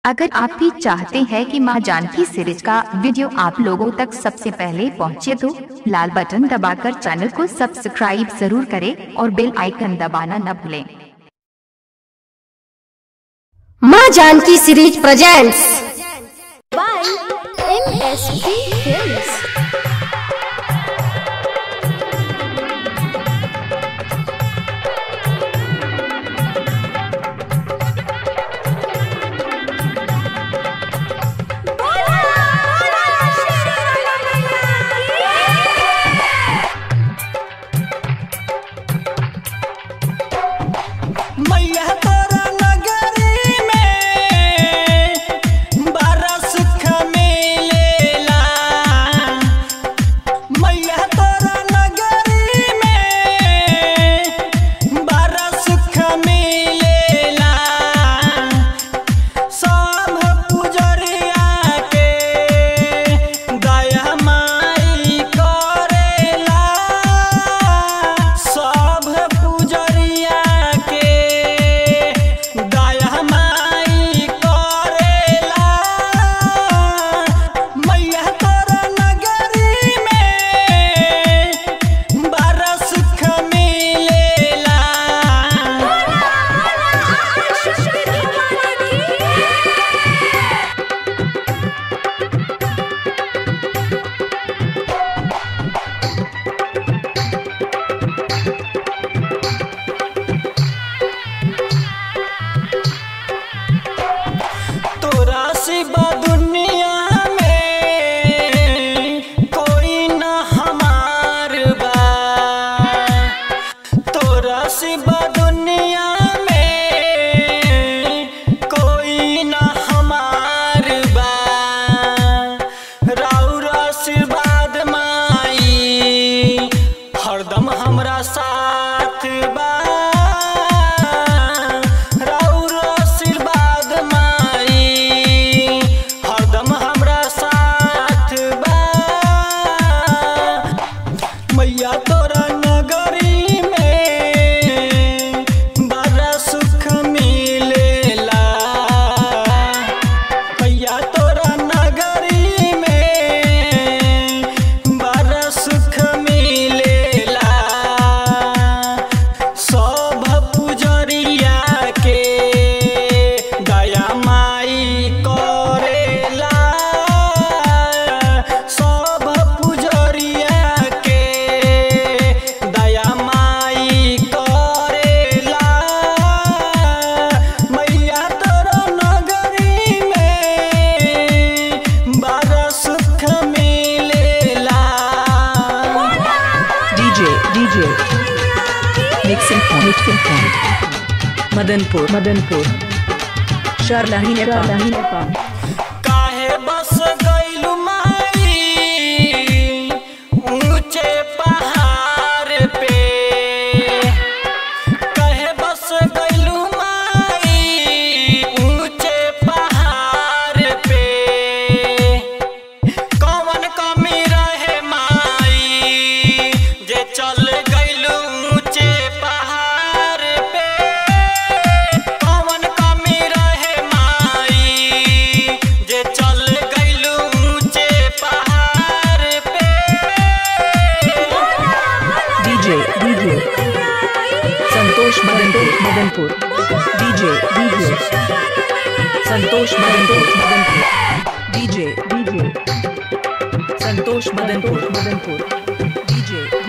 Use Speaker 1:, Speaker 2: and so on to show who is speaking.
Speaker 1: अगर आप भी चाहते हैं कि मां जानकी सीरीज का वीडियो आप लोगों तक सबसे पहले पहुंचे तो लाल बटन दबाकर चैनल को सब्सक्राइब जरूर करें और बेल आइकन दबाना न भूलें
Speaker 2: माँ Janki series presents
Speaker 3: by MSP Films.
Speaker 4: मैया तोरा नगरी में बरस खमेलेला मैया तोरा नगरी में बरस खमेलेला सब पुजरिया के दया माई करेला सब पुजरिया के दया माई करेला मैया तोरा नगरी में बरस खमेलेला तोरा सिवा दुनिया में कोई न हमार बा तोरा सिवा दुनिया में कोई न हमार बा राउर आशीर्वाद माई हरदम हमरा साथ बा राउर आशीर्वाद माई हरदम हमरा साथ बा मैया तोरा नगरी में बड़ा सुख मिलेला मैया तोरा नगरी में बड़ा सुख मिलेला सब पुजरिया के दया माई करेला सब पुजरिया के दया माई करेला मैया तोरा नगरी में बड़ा सुख मिलेला
Speaker 5: DJ, DJ. Mixing point. Mixing point. Madanpur. Madanpur. Sharlahi Nepal. Sharlahi Nepal.
Speaker 4: काहे बस गइलु माई ऊंचे पहाड़ पे काहे बस गइलु माई ऊंचे पहाड़ पे कौन कमी रहे माई जे चल गइलु ऊंचे पहाड़ पे कौन कमी रहे माई जे चल गइलु ऊंचे पहाड़ पे
Speaker 5: DJ, DJ. Santosh Madanpur. Madanpur. DJ, DJ. Santosh Madanpur. Madanpur. DJ, DJ. Santosh Madanpur. Madanpur. DJ.